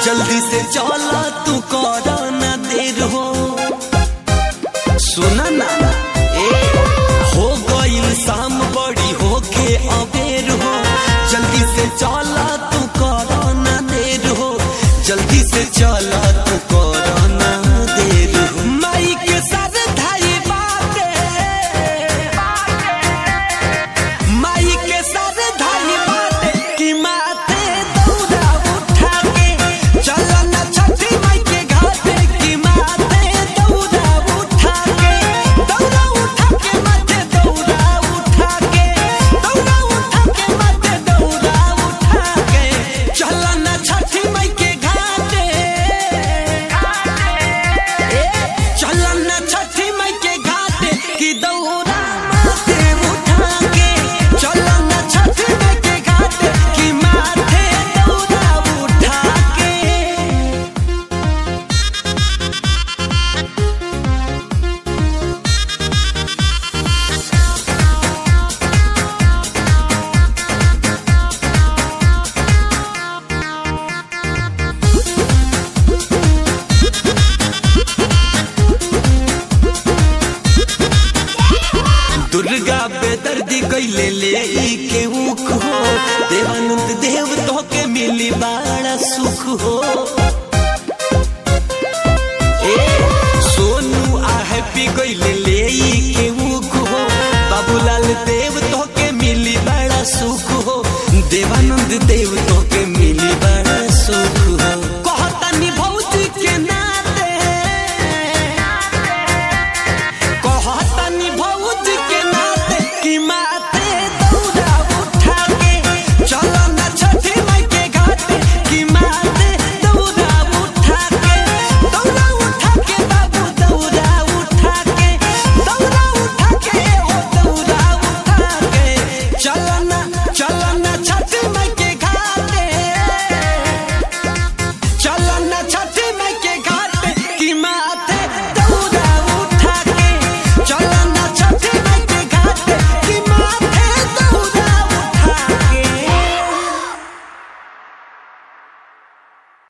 जल्दी से चला तू कर ना देर हो सुना ना ए हो गईल शाम बड़ी होके अबेर हो जल्दी से चला तू कर ना देर हो जल्दी से चला तू कर ना देर हो माई के सर धाई बाटे माई के सर धाई बाटे कि माथे दौड़ा उठा के चला ना छठी माई के घाटे कि माथे दौड़ा उठा के दौड़ा उठा के माथे दौड़ा उठा के दौड़ा उठा के माथे दौड़ा उठा के चला ना छठी माई के घाटे चला ना छठी माई के घाटे कि दौड़ा माथे उठा के चला ना छठी माई के घाटे कि माथे दौड़ा उठा के दुर्गा बेदर्दी कैले ले ई के ऊख हो देवानंद देव तो के मिली बड़ा सुख हो